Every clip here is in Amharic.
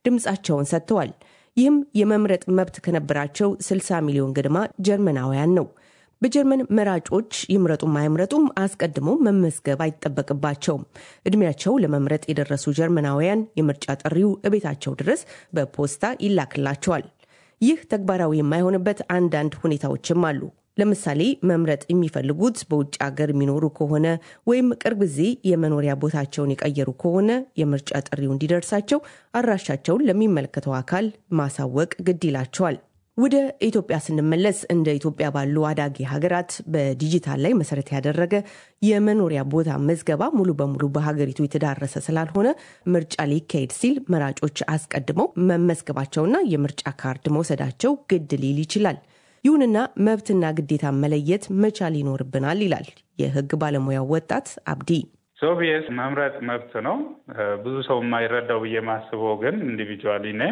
ድምፃቸውን ሰጥተዋል። ይህም የመምረጥ መብት ከነበራቸው 60 ሚሊዮን ገድማ ጀርመናውያን ነው። በጀርመን መራጮች ይምረጡም አይምረጡም አስቀድሞ መመዝገብ አይጠበቅባቸውም። እድሜያቸው ለመምረጥ የደረሱ ጀርመናውያን የምርጫ ጥሪው እቤታቸው ድረስ በፖስታ ይላክላቸዋል። ይህ ተግባራዊ የማይሆንበት አንዳንድ ሁኔታዎችም አሉ። ለምሳሌ መምረጥ የሚፈልጉት በውጭ ሀገር የሚኖሩ ከሆነ ወይም ቅርብ ጊዜ የመኖሪያ ቦታቸውን የቀየሩ ከሆነ የምርጫ ጥሪው እንዲደርሳቸው አድራሻቸውን ለሚመለከተው አካል ማሳወቅ ግድ ይላቸዋል። ወደ ኢትዮጵያ ስንመለስ እንደ ኢትዮጵያ ባሉ አዳጊ ሀገራት በዲጂታል ላይ መሰረት ያደረገ የመኖሪያ ቦታ መዝገባ ሙሉ በሙሉ በሀገሪቱ የተዳረሰ ስላልሆነ ምርጫ ሊካሄድ ሲል መራጮች አስቀድመው መመዝገባቸውና የምርጫ ካርድ መውሰዳቸው ግድ ሊል ይችላል። ይሁንና መብትና ግዴታ መለየት መቻል ይኖርብናል ይላል የሕግ ባለሙያው ወጣት አብዲ። ሶቪየስ መምረጥ መብት ነው። ብዙ ሰው የማይረዳው ብዬ ማስበው ግን ኢንዲቪጁዋሊ ነ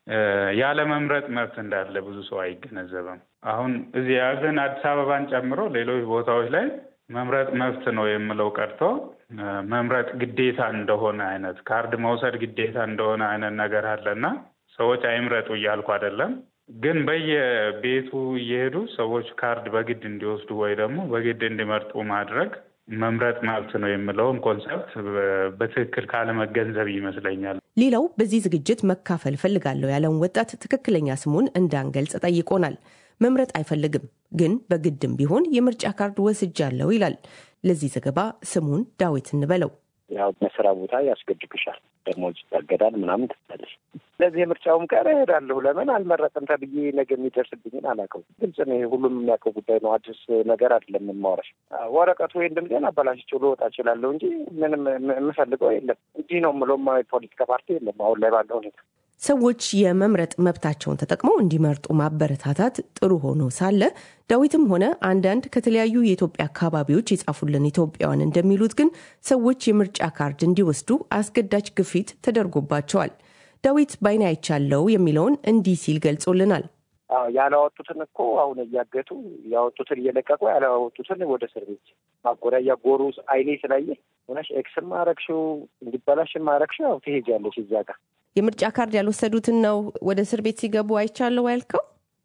ያለ መምረጥ መብት እንዳለ ብዙ ሰው አይገነዘብም። አሁን እዚህ ያለን አዲስ አበባን ጨምሮ ሌሎች ቦታዎች ላይ መምረጥ መብት ነው የምለው ቀርቶ መምረጥ ግዴታ እንደሆነ አይነት ካርድ መውሰድ ግዴታ እንደሆነ አይነት ነገር አለና ሰዎች አይምረጡ እያልኩ አይደለም። ግን በየቤቱ እየሄዱ ሰዎች ካርድ በግድ እንዲወስዱ ወይ ደግሞ በግድ እንዲመርጡ ማድረግ መምረጥ መብት ነው የምለውን ኮንሰፕት በትክክል ካለመገንዘብ ይመስለኛል። ሌላው በዚህ ዝግጅት መካፈል ፈልጋለሁ ያለውን ወጣት ትክክለኛ ስሙን እንዳንገልጽ ጠይቆናል። መምረጥ አይፈልግም፣ ግን በግድም ቢሆን የምርጫ ካርድ ወስጃለሁ ይላል። ለዚህ ዘገባ ስሙን ዳዊት እንበለው። ያው መስሪያ ቦታ ያስገድግሻል፣ ደሞዝ ይታገዳል፣ ምናምን ትላለች። ስለዚህ የምርጫውም ቀን እሄዳለሁ። ለምን አልመረጥም ተብዬ ነገ የሚደርስብኝን አላውቀውም። ግልጽ ነው። ሁሉም የሚያውቀው ጉዳይ ነው። አዲስ ነገር አይደለም የማወራሽ። ወረቀቱ ወይም ድምፄን አበላሽቼው ልወጣ እችላለሁ እንጂ ምንም የምፈልገው የለም። እንዲህ ነው የምለውም የፖለቲካ ፓርቲ የለም አሁን ላይ ባለው ሁኔታ። ሰዎች የመምረጥ መብታቸውን ተጠቅመው እንዲመርጡ ማበረታታት ጥሩ ሆኖ ሳለ ዳዊትም ሆነ አንዳንድ ከተለያዩ የኢትዮጵያ አካባቢዎች የጻፉልን ኢትዮጵያውያን እንደሚሉት ግን ሰዎች የምርጫ ካርድ እንዲወስዱ አስገዳጅ ግፊት ተደርጎባቸዋል። ዳዊት ባይን አይቻለው የሚለውን እንዲህ ሲል ገልጾልናል። ያላወጡትን እኮ አሁን እያገቱ ያወጡትን እየለቀቁ ያላወጡትን ወደ እስር ቤት ማጎሪያ እያጎሩ አይኔ ስላየ ሆነሽ ኤክስም አረግሽው እንዲበላሽም አረግሽው ያው ትሄጃለሽ እዛ ጋር የምርጫ ካርድ ያልወሰዱትን ነው ወደ እስር ቤት ሲገቡ አይቻለው ያልከው?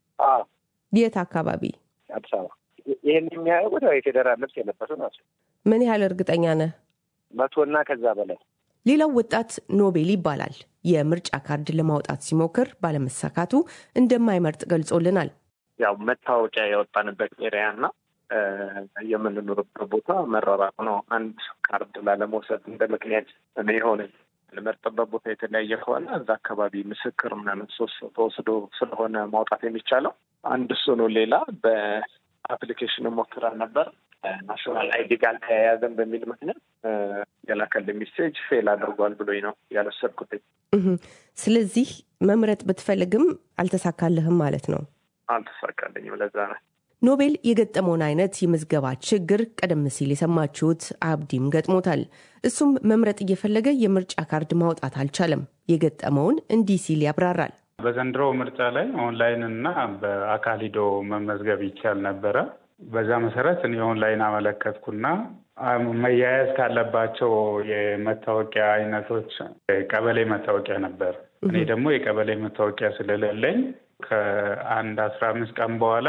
የት አካባቢ? አዲስ አበባ። ይህን የሚያደርጉት የፌዴራል ልብስ የለበሱ ናቸው። ምን ያህል እርግጠኛ ነህ? መቶና ከዛ በላይ። ሌላው ወጣት ኖቤል ይባላል። የምርጫ ካርድ ለማውጣት ሲሞክር ባለመሳካቱ እንደማይመርጥ ገልጾልናል። ያው መታወቂያ ያወጣንበት ኤሪያ እና የምንኖርበት ቦታ መራራቅ ነው። አንድ ካርድ ላለመውሰድ እንደ ምክንያት እኔ የሆነ ልመርጥበት ቦታ የተለያየ ከሆነ እዛ አካባቢ ምስክር ምናምን ሶስት ተወስዶ ስለሆነ ማውጣት የሚቻለው አንድ እሱ ነው። ሌላ በአፕሊኬሽን ሞክረን ነበር ናሽናል አይዲ ጋር ተያያዘን በሚል ምክንያት የላከልኝ ሜሴጅ ፌል አድርጓል ብሎኝ ነው ያልወሰድኩት። ስለዚህ መምረጥ ብትፈልግም አልተሳካልህም ማለት ነው? አልተሳካልኝም። ለዛ ነው ኖቤል የገጠመውን አይነት የምዝገባ ችግር ቀደም ሲል የሰማችሁት አብዲም ገጥሞታል። እሱም መምረጥ እየፈለገ የምርጫ ካርድ ማውጣት አልቻለም። የገጠመውን እንዲህ ሲል ያብራራል። በዘንድሮ ምርጫ ላይ ኦንላይን እና በአካል ሂዶ መመዝገብ ይቻል ነበረ። በዛ መሰረት እኔ ኦንላይን አመለከትኩና መያያዝ ካለባቸው የመታወቂያ አይነቶች ቀበሌ መታወቂያ ነበር። እኔ ደግሞ የቀበሌ መታወቂያ ስለሌለኝ ከአንድ አስራ አምስት ቀን በኋላ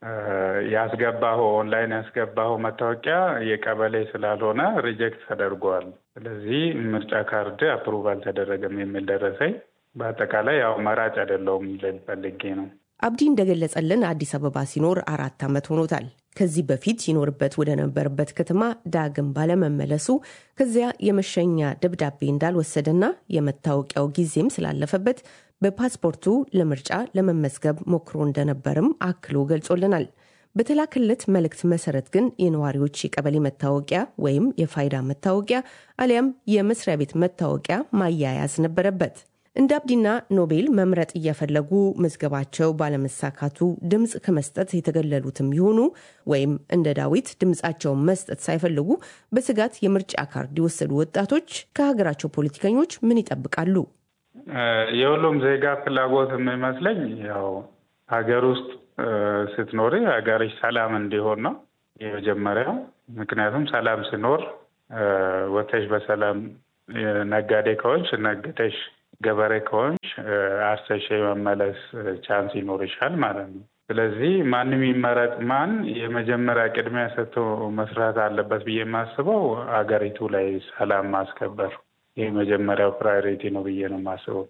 ያስገባኸው ኦንላይን ያስገባኸው መታወቂያ የቀበሌ ስላልሆነ ሪጀክት ተደርጓል። ስለዚህ ምርጫ ካርድ አፕሩቭ አልተደረገም የሚል ደረሰኝ። በአጠቃላይ ያው መራጭ አይደለሁም ልል ፈልጌ ነው። አብዲ እንደገለጸልን አዲስ አበባ ሲኖር አራት ዓመት ሆኖታል። ከዚህ በፊት ሲኖርበት ወደ ነበረበት ከተማ ዳግም ባለመመለሱ ከዚያ የመሸኛ ደብዳቤ እንዳልወሰደና የመታወቂያው ጊዜም ስላለፈበት በፓስፖርቱ ለምርጫ ለመመዝገብ ሞክሮ እንደነበርም አክሎ ገልጾልናል። በተላከለት መልእክት መሰረት ግን የነዋሪዎች የቀበሌ መታወቂያ ወይም የፋይዳ መታወቂያ አሊያም የመስሪያ ቤት መታወቂያ ማያያዝ ነበረበት። እንደ አብዲና ኖቤል መምረጥ እየፈለጉ መዝገባቸው ባለመሳካቱ ድምፅ ከመስጠት የተገለሉትም ይሆኑ ወይም እንደ ዳዊት ድምፃቸውን መስጠት ሳይፈልጉ በስጋት የምርጫ ካርድ የወሰዱ ወጣቶች ከሀገራቸው ፖለቲከኞች ምን ይጠብቃሉ? የሁሉም ዜጋ ፍላጎት የሚመስለኝ ያው ሀገር ውስጥ ስትኖሪ ሀገርሽ ሰላም እንዲሆን ነው የመጀመሪያው። ምክንያቱም ሰላም ሲኖር ወተሽ በሰላም ነጋዴ ከሆንሽ ነግደሽ ገበሬ ከሆንሽ አርሰሽ የመመለስ ቻንስ ይኖርሻል ማለት ነው። ስለዚህ ማንም ይመረጥ ማን የመጀመሪያ ቅድሚያ ሰጥቶ መስራት አለበት ብዬ የማስበው አገሪቱ ላይ ሰላም ማስከበር ይህ መጀመሪያው ፕራዮሪቲ ነው ብዬ ነው የማስበው።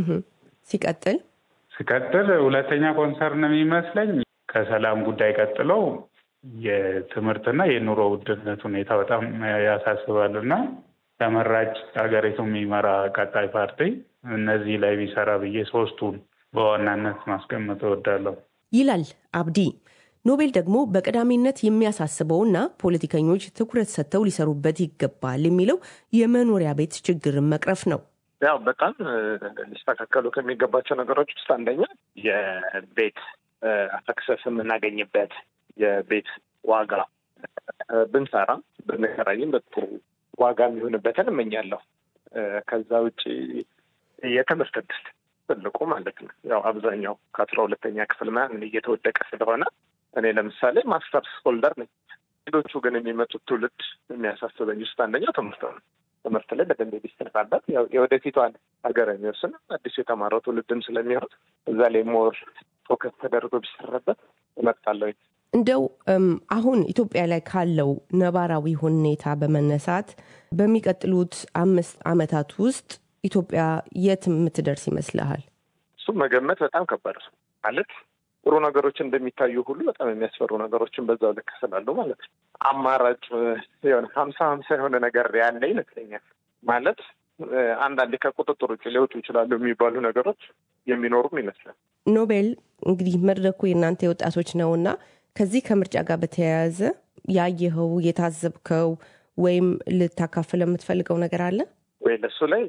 ሲቀጥል ሲቀጥል ሁለተኛ ኮንሰርን የሚመስለኝ ከሰላም ጉዳይ ቀጥለው የትምህርትና የኑሮ ውድነት ሁኔታ በጣም ያሳስባል እና ተመራጭ ሀገሪቱ የሚመራ ቀጣይ ፓርቲ እነዚህ ላይ ቢሰራ ብዬ ሶስቱን በዋናነት ማስቀመጥ እወዳለሁ ይላል አብዲ። ኖቤል ደግሞ በቀዳሚነት የሚያሳስበውና ፖለቲከኞች ትኩረት ሰጥተው ሊሰሩበት ይገባል የሚለው የመኖሪያ ቤት ችግርን መቅረፍ ነው። ያው በጣም ሊስተካከሉ ከሚገባቸው ነገሮች ውስጥ አንደኛ የቤት አክሰስ የምናገኝበት የቤት ዋጋ ብንሰራ ብንከራይም በጥሩ ዋጋ የሚሆንበትን እመኛለሁ። ከዛ ውጭ የትምህርት እድል ትልቁ ማለት ነው። ያው አብዛኛው ከአስራ ሁለተኛ ክፍል ምናምን እየተወደቀ ስለሆነ እኔ ለምሳሌ ማስተርስ ሆልደር ነኝ። ሌሎቹ ግን የሚመጡት ትውልድ የሚያሳስበኝ ውስጥ አንደኛው ትምህርት ነው። ትምህርት ላይ በደንብ ቢሰራበት የወደፊቷን ሀገር የሚወስን አዲሱ የተማረው ትውልድም ስለሚሆን እዛ ላይ ሞር ፎከስ ተደርጎ ቢሰራበት እመርጣለሁ። እንደው አሁን ኢትዮጵያ ላይ ካለው ነባራዊ ሁኔታ በመነሳት በሚቀጥሉት አምስት ዓመታት ውስጥ ኢትዮጵያ የት የምትደርስ ይመስልሃል? እሱም መገመት በጣም ከባድ ነው። ማለት ጥሩ ነገሮች እንደሚታዩ ሁሉ በጣም የሚያስፈሩ ነገሮችን በዛው ልክ ስላሉ ማለት ነው። አማራጭ የሆነ ሀምሳ ሀምሳ የሆነ ነገር ያለ ይመስለኛል። ማለት አንዳንዴ ከቁጥጥር ውጭ ሊወጡ ይችላሉ የሚባሉ ነገሮች የሚኖሩም ይመስላል። ኖቤል እንግዲህ መድረኩ የእናንተ የወጣቶች ነው እና ከዚህ ከምርጫ ጋር በተያያዘ ያየኸው የታዘብከው ወይም ልታካፍል የምትፈልገው ነገር አለ ወይ? ለሱ ላይ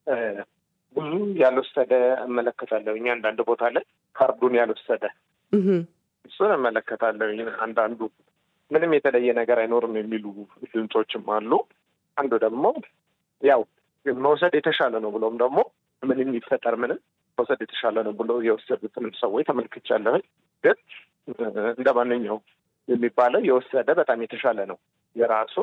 ብዙ ያልወሰደ እመለከታለሁ። እኛ አንዳንድ ቦታ ላይ ካርዱን ያልወሰደ እሱን እመለከታለሁ። አንዳንዱ ምንም የተለየ ነገር አይኖርም የሚሉ ድምፆችም አሉ። አንዱ ደግሞ ያው መውሰድ የተሻለ ነው ብሎም ደግሞ ምንም የሚፈጠር ምንም መውሰድ የተሻለ ነው ብሎ የወሰዱትንም ሰዎች ተመልክቻለሁኝ። ግን እንደ ማንኛውም የሚባለው የወሰደ በጣም የተሻለ ነው የራሱን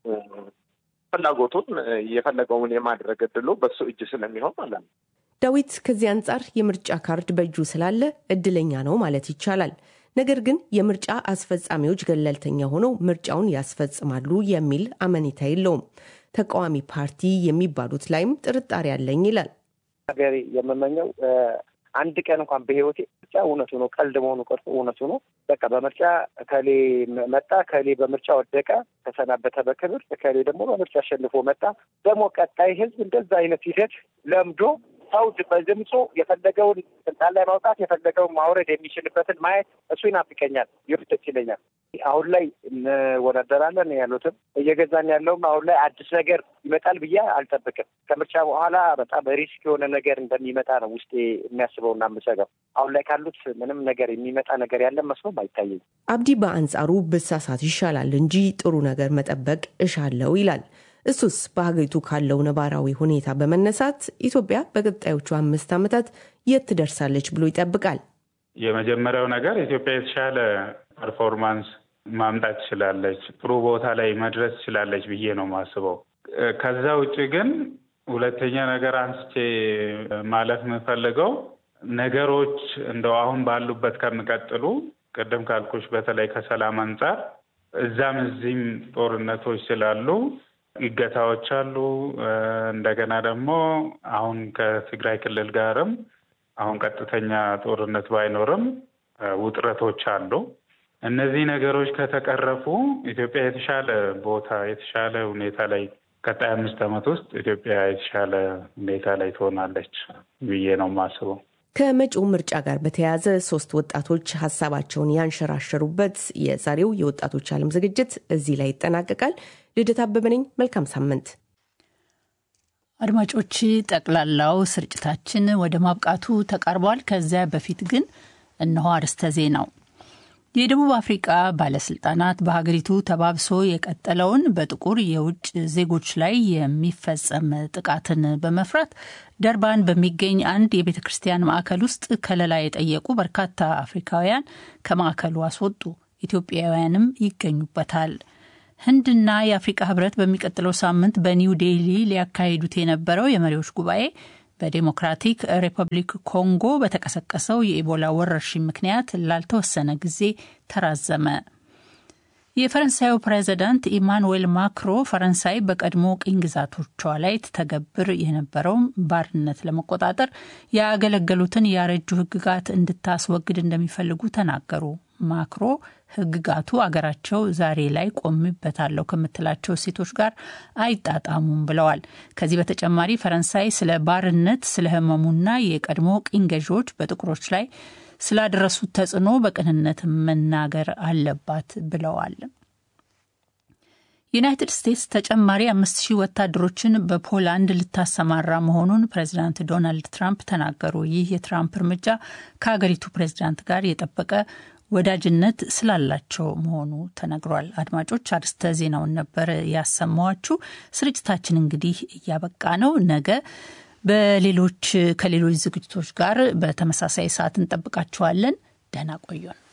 ፍላጎቱን የፈለገውን የማድረግ እድሉ በሱ እጅ ስለሚሆን ማለት ነው። ዳዊት ከዚህ አንጻር የምርጫ ካርድ በእጁ ስላለ እድለኛ ነው ማለት ይቻላል። ነገር ግን የምርጫ አስፈጻሚዎች ገለልተኛ ሆነው ምርጫውን ያስፈጽማሉ የሚል አመኔታ የለውም። ተቃዋሚ ፓርቲ የሚባሉት ላይም ጥርጣሬ አለኝ ይላል። ሀገሬ የምመኘው አንድ ቀን እንኳን በህይወቴ ምርጫ እውነቱ ነው ቀልድ መሆኑ ቀርቶ እውነቱ ነው። በቃ በምርጫ ከሌ መጣ፣ ከሌ በምርጫ ወደቀ፣ ተሰናበተ በክብር፣ ከሌ ደግሞ በምርጫ አሸንፎ መጣ። ደግሞ ቀጣይ ህዝብ እንደዛ አይነት ሂደት ለምዶ ሰው በድምፁ የፈለገውን ስልጣን ላይ ማውጣት የፈለገውን ማውረድ የሚችልበትን ማየት እሱ ይናፍቀኛል፣ ይወደስ ይለኛል። አሁን ላይ እንወዳደራለን ያሉትም እየገዛን ያለውም አሁን ላይ አዲስ ነገር ይመጣል ብዬ አልጠብቅም። ከምርጫ በኋላ በጣም ሪስክ የሆነ ነገር እንደሚመጣ ነው ውስጤ የሚያስበውና የምሰጋው። አሁን ላይ ካሉት ምንም ነገር የሚመጣ ነገር ያለ መስሎም አይታየኝ። አብዲ በአንጻሩ ብሳሳት ይሻላል እንጂ ጥሩ ነገር መጠበቅ እሻለው ይላል። እሱስ በሀገሪቱ ካለው ነባራዊ ሁኔታ በመነሳት ኢትዮጵያ በቀጣዮቹ አምስት ዓመታት የት ትደርሳለች ብሎ ይጠብቃል? የመጀመሪያው ነገር ኢትዮጵያ የተሻለ ፐርፎርማንስ ማምጣት ትችላለች፣ ጥሩ ቦታ ላይ መድረስ ትችላለች ብዬ ነው የማስበው። ከዛ ውጭ ግን ሁለተኛ ነገር አንስቼ ማለፍ የምፈልገው ነገሮች እንደው አሁን ባሉበት ከሚቀጥሉ ቅድም ካልኩሽ በተለይ ከሰላም አንጻር እዛም እዚህም ጦርነቶች ስላሉ ይገታዎች አሉ። እንደገና ደግሞ አሁን ከትግራይ ክልል ጋርም አሁን ቀጥተኛ ጦርነት ባይኖርም ውጥረቶች አሉ። እነዚህ ነገሮች ከተቀረፉ ኢትዮጵያ የተሻለ ቦታ የተሻለ ሁኔታ ላይ ቀጣይ አምስት ዓመት ውስጥ ኢትዮጵያ የተሻለ ሁኔታ ላይ ትሆናለች ብዬ ነው የማስበው። ከመጪው ምርጫ ጋር በተያያዘ ሶስት ወጣቶች ሀሳባቸውን ያንሸራሸሩበት የዛሬው የወጣቶች ዓለም ዝግጅት እዚህ ላይ ይጠናቀቃል። ልደት አበበ ነኝ። መልካም ሳምንት አድማጮች። ጠቅላላው ስርጭታችን ወደ ማብቃቱ ተቃርቧል። ከዚያ በፊት ግን እነሆ አርዕስተ ዜናው። የደቡብ አፍሪቃ ባለስልጣናት በሀገሪቱ ተባብሶ የቀጠለውን በጥቁር የውጭ ዜጎች ላይ የሚፈጸም ጥቃትን በመፍራት ደርባን በሚገኝ አንድ የቤተ ክርስቲያን ማዕከል ውስጥ ከለላ የጠየቁ በርካታ አፍሪካውያን ከማዕከሉ አስወጡ። ኢትዮጵያውያንም ይገኙበታል። ህንድና የአፍሪቃ ህብረት በሚቀጥለው ሳምንት በኒው ዴሊ ሊያካሂዱት የነበረው የመሪዎች ጉባኤ በዴሞክራቲክ ሪፐብሊክ ኮንጎ በተቀሰቀሰው የኢቦላ ወረርሽኝ ምክንያት ላልተወሰነ ጊዜ ተራዘመ። የፈረንሳዩ ፕሬዚዳንት ኢማኑዌል ማክሮ ፈረንሳይ በቀድሞ ቅኝ ግዛቶቿ ላይ ትተገብር የነበረውን ባርነት ለመቆጣጠር ያገለገሉትን ያረጁ ሕግጋት እንድታስወግድ እንደሚፈልጉ ተናገሩ። ማክሮ ሕግጋቱ አገራቸው ዛሬ ላይ ቆምበታለሁ ከምትላቸው እሴቶች ጋር አይጣጣሙም ብለዋል። ከዚህ በተጨማሪ ፈረንሳይ ስለ ባርነት፣ ስለ ህመሙና የቀድሞ ቅኝ ገዢዎች በጥቁሮች ላይ ስላደረሱት ተጽዕኖ በቅንነት መናገር አለባት ብለዋል። ዩናይትድ ስቴትስ ተጨማሪ አምስት ሺህ ወታደሮችን በፖላንድ ልታሰማራ መሆኑን ፕሬዚዳንት ዶናልድ ትራምፕ ተናገሩ። ይህ የትራምፕ እርምጃ ከሀገሪቱ ፕሬዚዳንት ጋር የጠበቀ ወዳጅነት ስላላቸው መሆኑ ተነግሯል። አድማጮች አርስተ ዜናውን ነበር ያሰማዋችሁ። ስርጭታችን እንግዲህ እያበቃ ነው። ነገ በሌሎች ከሌሎች ዝግጅቶች ጋር በተመሳሳይ ሰዓት እንጠብቃችኋለን። ደህና ቆዩን።